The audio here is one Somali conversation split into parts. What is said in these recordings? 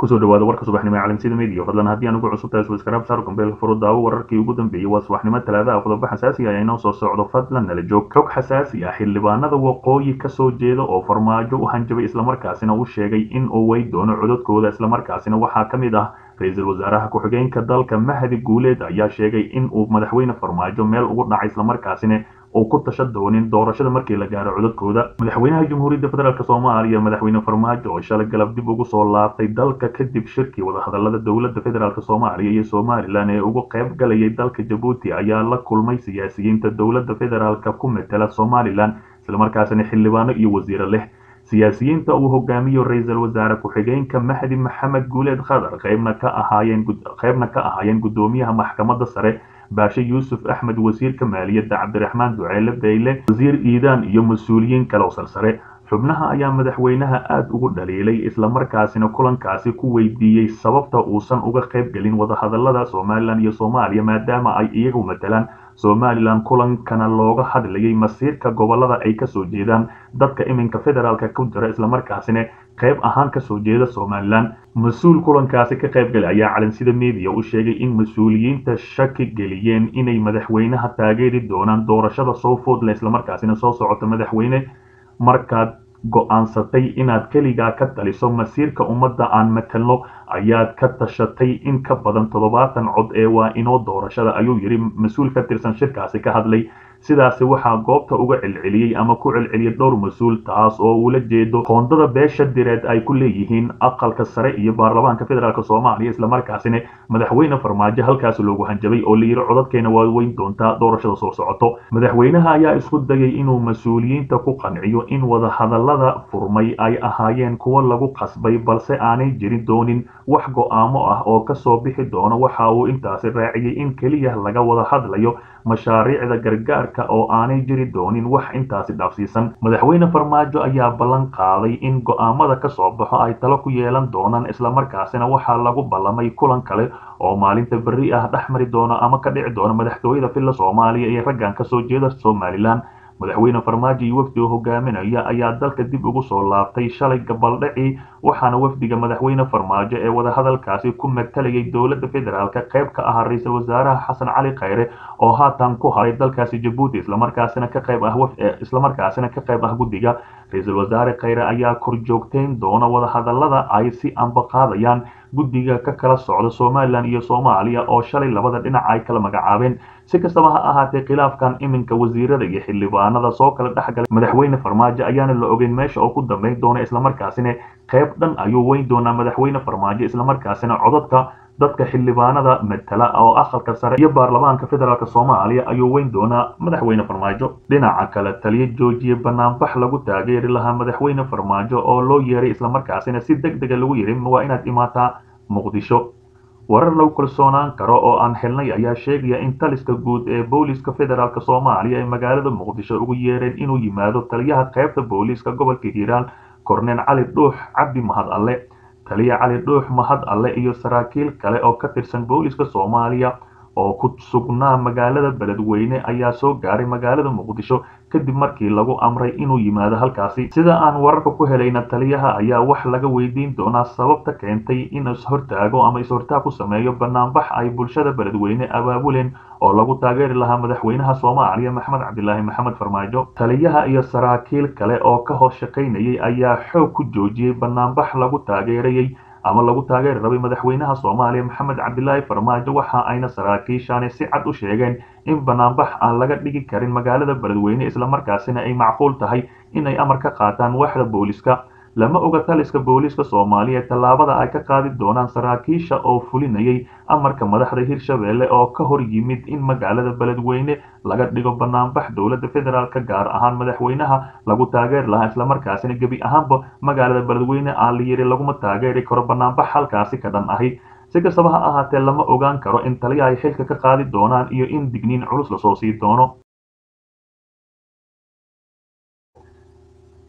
kusoo dhawaada warka subaxnimo ee caalamsida media fadlan haddii aan ugu cusub tahay subscribe saar gombeelka furo daawo wararkii ugu dambeeyey waa subaxnimo talaada ah qodobo xasaasi ah inoo soo socdo fadlan nala joog xog xasaasi ah xildhibaanada waqooyi kasoo jeeda oo farmaajo u hanjabay islamarkaasina u sheegay in uu way doono cododkooda islamarkaasina waxaa ka mid ah ra-iisul wasaaraha ku-xigeenka dalka mahdi guuleed ayaa sheegay in uu madaxweyne farmaajo meel ugu dhacay islamarkaasina uu ku tasha doonin doorashada markii la gaaro codadkooda madaxweynaha jamhuuriyadda federaalk soomaaliya madaxweyne farmaajo oo shalay galab dib ugu soo laabtay dalka kadib shirkii wadahadalada dowladda federaalk soomaaliya iyo somalilan ee ugu qayb galayay dalka jabuuti ayaa la kulmay siyaasiyiinta dowladda federaalk ku metela somalilan islamarkaasina xildhibaano iyo wasiiro leh siyaasiyiinta uu hogaamiyo ra-iisul wasaare ku-xigeenka mahdi maxamed guuleed khadar qaybna ka ahaayeen qaybna ka ahaayeen guddoomiyaha maxkamadda sare baashe yuusuf axmed wasiirka maaliyadda cabdiraxmaan duceele beyle wasiir iidaan iyo mas-uuliyiin kale oo salsare xubnaha ayaa madaxweynaha aada ugu dhaliilay islamarkaasina kulankaasi ku weydiiyey sababta uusan uga qayb gelin wadahadalada somalilan iyo soomaaliya maadaama ay iyagu matalaan somalilan kulankana looga hadlayay masiirka gobolada ay kasoo jeedaan dadka iminka federaalka ku jira islamarkaasina qayb ahaan kasoo jeeda somalilan mas-uul kulankaasi ka qaybgalay ayaa calansida media u sheegay in mas-uuliyiinta shaki geliyeen inay madaxweynaha taageeri doonaan doorashada soo foodle islamarkaasina soo socota madaxweyne markaad go-aansatay inaad keligaa ka taliso masiirka ummadda aan matelno ayaad ka tashatay in ka badan toddobaatan cod ee waa inoo doorashada ayuu yidhi mas-uul ka tirsan shirkaasi ka hadlay sidaasi waxaa goobta uga celceliyey ama ku celceliyay dhowr mas-uul taas oo uula jeedo qoondada beesha direed ay ku leeyihiin aqalka sare iyo baarlamaanka federaalk soomaaliya islamarkaasina madaxweyne farmaajo halkaas loogu hanjabay oo la yidhi codadkeena waa weyn doontaa doorashada soo socoto madaxweynaha ayaa isku dayay inuu mas-uuliyiinta ku qanciyo in wadahadalada furmay ay ahaayeen kuwo lagu qasbay balse aanay jirin doonin wax go-aamo ah oo kasoo bixi doono waxa uu intaasi raaciyey in keliya laga wada hadlayo mashaariicda gargaarka oo aanay jiri doonin wax intaasi dhaafsiisan madaxweyne farmaajo ayaa ballan qaaday in go-aamada kasoo baxo ay talo ku yeelan doonaan islamarkaasina waxaa lagu ballamay kulan kale oo maalinta berri ah dhex mari doono ama ka dhici doono madaxtooyada villa soomaaliya iyo raggan kasoo jeeda somalilan madaxweyne farmaajo iyo wafdi oo hogaaminaya ayaa dalka dib ugu soo laabtay shalay gabaldhacii waxaana wafdiga madaxweyne farmaajo ee wadahadalkaasi ku matalayay dowladda federaalk qayb ka ahaa ra-iisul wasaaraha xasan cali khayre oo haatan ku haray dalkaasi jabuuti islamarkaasina ka qayb ah islamarkaasina ka qayb ah guddiga ra-iisul wasaare khayre ayaa korjoogteyn doona wadahadalada ay si anba qaadayaan guddiga ka kala socda somalilan iyo soomaaliya oo shalay labada dhinac ay kala magacaabeen si kastaba ha ahaatee khilaafkan iminka wasiirada iyo xildhibaanada soo kala dhexgalay madaxweyne farmaajo ayaana la ogeyn meesha oo ku dambeyn doona islamarkaasina qayb dhan ayuu weyn doonaa madaxweyne farmaajo islamarkaasina codadka dadka xildhibaanada matala oo aqalka sare iyo baarlamaanka federaalk soomaaliya ayuu weyn doonaa madaxweyne farmaajo dhinaca kale taliya joojiye banaanbax lagu taageeri lahaa madaxweyne farmaajo oo loo yeeray islamarkaasina si deg dega lagu yidhi waa inaad imaataa muqdisho warar lagu kalsoonaan karo oo aan helnay ayaa sheegaya in taliska guud ee booliska federaalk soomaaliya ee magaalada muqdisho ugu yeereen inuu yimaado taliyaha qaybta booliiska gobolka hiiraan korneel cali dhuux cabdi mahad alle taliya cali dhuux mahad alle iyo saraakiil kale oo ka tirsan booliska soomaaliya oo ku sugnaa magaalada beledweyne ayaa soo gaaray magaalada muqdisho kadib markii lagu amray inuu yimaado halkaasi sida aan wararka ku helayna taliyaha ayaa wax laga weydiin doonaa sababta keentay in ishortaago ama is-hortaag ku sameeyo banaanbax ay bulshada beledweyne abaabuleen oo lagu taageeri lahaa madaxweynaha soomaaliya maxamed cabdilaahi maxamed farmaajo taliyaha iyo saraakiil kale oo ka hoos shaqaynayay ayaa xoog ku joojiyey banaanbax lagu taageerayay ama lagu taageeri rabay madaxweynaha soomaaliya maxamed cabdilaahi farmaajo waxa ayna saraakiishaani si cad u sheegeen in banaanbax aan laga dhigi karin magaalada beledweyne islamarkaasina ay macquul tahay inay amar ka qaataan waaxda booliska lama oga taliska booliiska soomaaliya tallaabada ay ka qaadi doonaan saraakiisha oo fulinayay amarka madaxda hirshabelle oo ka hor yimid in magaalada beledweyne laga dhigo banaanbax dowladda federaalk gaar ahaan madaxweynaha lagu taageeri lahaa islamarkaasina gebi ahaanba magaalada beledweyne aan la yiri laguma taageeri karo banaanbax halkaasi ka dhan ahi si kastaba ha ahaatee lama ogaan karo in taliya ay xilka ka qaadi doonaan iyo in digniin culus lasoo sii doono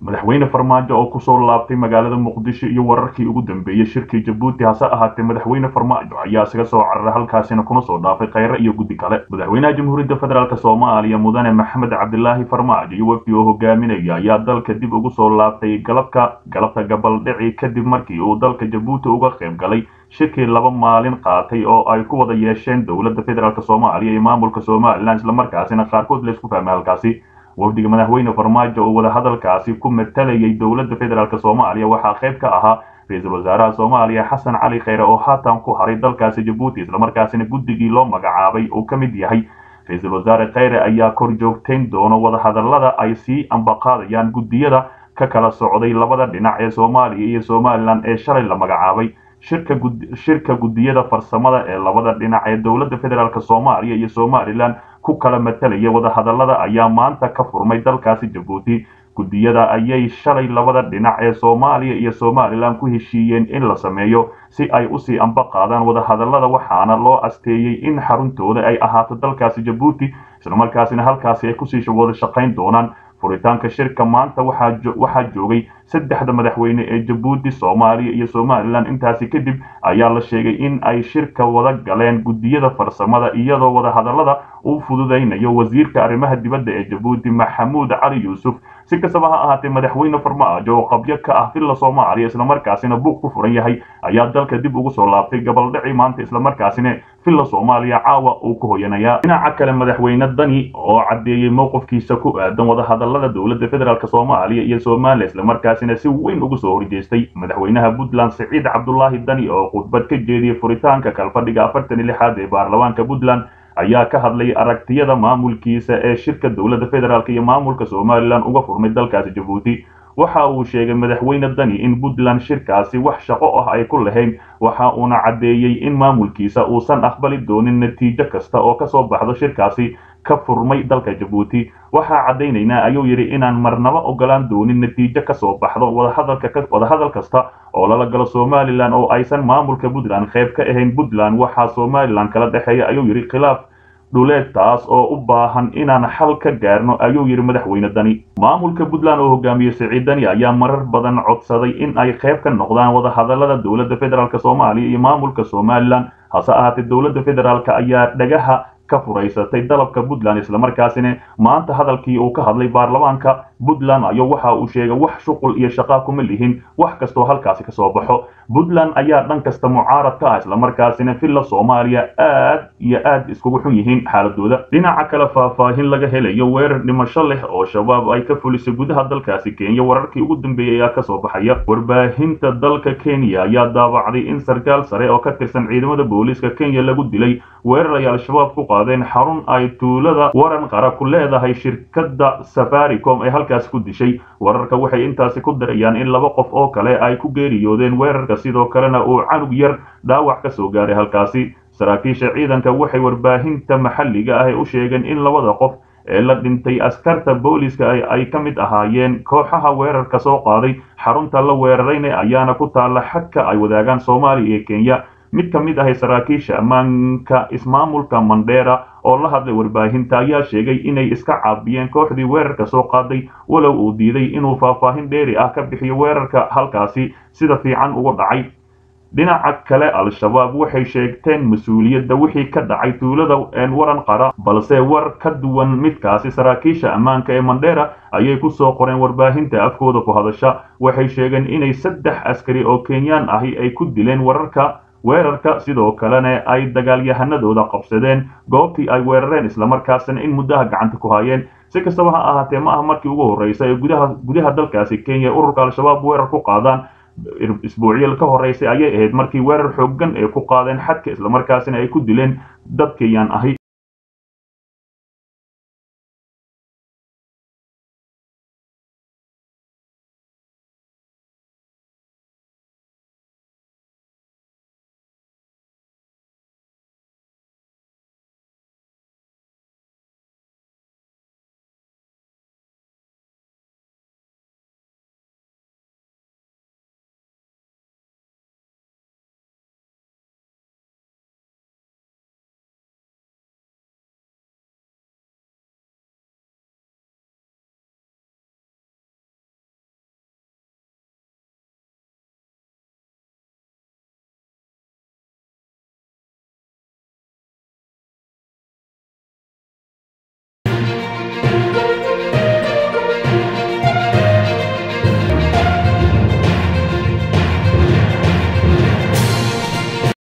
madaxweyne farmaajo oo kusoo laabtay magaalada muqdisho iyo wararkii ugu dambeeyey shirkii jabuuti hase ahaatee madaxweyne farmaajo ayaa isaga soo cararay halkaasina kuna soo dhaafay kheyre iyo guddi kale madaxweynaha jamhuuriyadda federaalk soomaaliya mudane maxamed cabdilaahi farmaajo iyo wafdi oo hogaaminaya ayaa dalka dib ugu soo laabtay galabka galabta gabaldhici kadib markii uu dalka jabuuti uga qayb galay shirkii laba maalin qaatay oo ay ku wada yeesheen dowladda federaalk soomaaliya iyo maamulka somalilan islamarkaasina qaarkood laysku fahmay halkaasi wafdiga madaxweyne farmaajo oo wadahadalkaasi ku matalayay dowladda federaalk soomaaliya waxaa qayb ka ahaa ra-iisul wasaaraha soomaaliya xasan cali kheyre oo haatan ku haray dalkaasi jabuuti islamarkaasina guddigii loo magacaabay uu ka mid yahay ra-iisul wasaare kheyre ayaa kor joogtayn doono wadahadalada ay sii ambaqaadayaan guddiyada ka kala socday labada dhinac ee soomaaliya iyo somalilan ee shalay la magacaabay shirka shirka guddiyada farsamada ee labada dhinac ee dowladda federaalk soomaaliya iyo somalilan ku kala matalaya wadahadalada ayaa maanta ka furmay dalkaasi jabuuti guddiyada ayay shalay labada dhinac ee soomaaliya iyo somalilan ku heshiiyeen in la sameeyo si ay usii amba qaadaan wadahadalada waxaana loo asteeyey in xaruntooda ay ahaato dalkaasi jabuuti islamarkaasina halkaasi ay kusii wada shaqayn doonaan furitaanka shirka maanta waxaa joogay saddexda madaxweyne ee jabuuti soomaaliya iyo somalilan intaasi kadib ayaa la sheegay in ay shirka wada galeen guddiyada farsamada iyadoo wadahadalada uu fududaynayo wasiirka arrimaha dibadda ee jabuuti maxamuud cali yuusuf si kastaba ha ahaatee madaxweyne farmaajo oo qabyo ka ah villa soomaaliya islamarkaasina buuq ku furan yahay ayaa dalka dib ugu soo laabtay gabaldhici maanta islamarkaasina villa soomaaliya caawa uu ku hoyanayaa dhinaca kale madaxweyne dani oo caddeeyey mowqifkiisa ku aadan wadahadalada dowladda federaalk soomaaliya iyo somaliya islamarkaasina si weyn ugu soo horjeestay madaxweynaha puntland siciid cabdulaahi dani oo khudbad ka jeediyey furitaanka kalfadhiga afartan iyo lixaad ee baarlamaanka puntland ayaa ka hadlay aragtiyada maamulkiisa ee shirka dowladda federaalk iyo maamulka somalilan uga furmay dalkaasi jabuuti waxa uu sheegay madaxweyne dani in puntland shirkaasi wax shaqo ah ay ku lahayn waxa uuna caddeeyey in maamulkiisa uusan aqbali doonin natiijo kasta oo kasoo baxdo shirkaasi ka furmay dalka jabuuti waxaa caddaynaynaa ayuu yidhi inaan marnaba ogolaan doonin natiijo kasoo baxdo wadahadal kasta oo lala galo somalilan oo aysan maamulka puntland qayb ka ahayn puntland waxaa somalilan kala dhexeeya ayuu yidhi khilaaf dhuleed taas oo u baahan inaan xal ka gaarno ayuu yidhi madaxweyne dani maamulka puntland oo hogaamiyey siciid dani ayaa marar badan codsaday in ay qayb ka noqdaan wadahadalada dowladda federaalk soomaaliya iyo maamulka somalilan hase ahaatee dowladda federaalk ayaa dhagaha ka furaysatay dalabka puntland islamarkaasina maanta hadalkii uu ka hadlay baarlamaanka puntland ayo waxa uu sheegay wax shuqul iyo shaqaa kuma lihin wax kastoo halkaasi kasoo baxo puntland ayaa dhan kasta mucaarad ka ah islamarkaasina villa soomaaliya aad iyo aad iskugu xun yihiin xaaladooda dhinaca kale faahfaahin laga helayo weerar dhimasho leh oo shabaab ay ka fulisay gudaha dalkaasi kenya wararkii ugu dambeeyey ayaa kasoo baxaya warbaahinta dalka kenya ayaa daawacday in sarkaal sare oo ka tirsan ciidamada booliiska kenya lagu dilay weerar ay al-shabaab ku qaadeen xarun ay tuulada waran qara ku leedahay shirkadda safaricom ee halkaasi ku dishay wararka waxay intaasi ku darayaan in laba qof oo kale ay ku geeriyoodeen weerarka sidoo kalena uu canug yar dhaawac ka soo gaaray halkaasi saraakiisha ciidanka waxay warbaahinta maxalliga ah u sheegeen in labada qof ee la dhintay askarta booliiska ay ka mid ahaayeen kooxaha weerarka soo qaaday xarunta la weerarayna ayaana ku taalla xadka ay wadaagaan soomaaliya iyo kenya mid ka mid ahay saraakiisha ammaanka ismaamulka mandheera oo la hadlay warbaahinta ayaa sheegay inay iska caabiyeen kooxdii weerarka soo qaaday walow uu diiday inuu faahfaahin dheeri ah ka bixiyo weerarka halkaasi sida fiican ugu dhacay dhinaca kale al-shabaab waxay sheegteen mas-uuliyadda wixii ka dhacay tuulada waran qara balse war ka duwan midkaasi saraakiisha ammaanka ee mandheera ayay ku soo qoreen warbaahinta afkooda ku hadasha waxay sheegeen inay saddex askari oo kenyaan ahi ay ku dileen wararka weerarka sidoo kalena ay dagaalyahanadooda qabsadeen goobtii ay weerareen islamarkaasina in muddaha gacanta ku hayeen si kastaba ha ahaatee ma aha markii ugu horreysa ee gudaha gudaha dalkaasi kenya ururka al-shabaab weerar ku qaadaan isbuucyo ka horreysay ayay ahayd markii weerar xooggan ay ku qaadeen xadka islamarkaasina ay ku dileen dad kenyaan ahi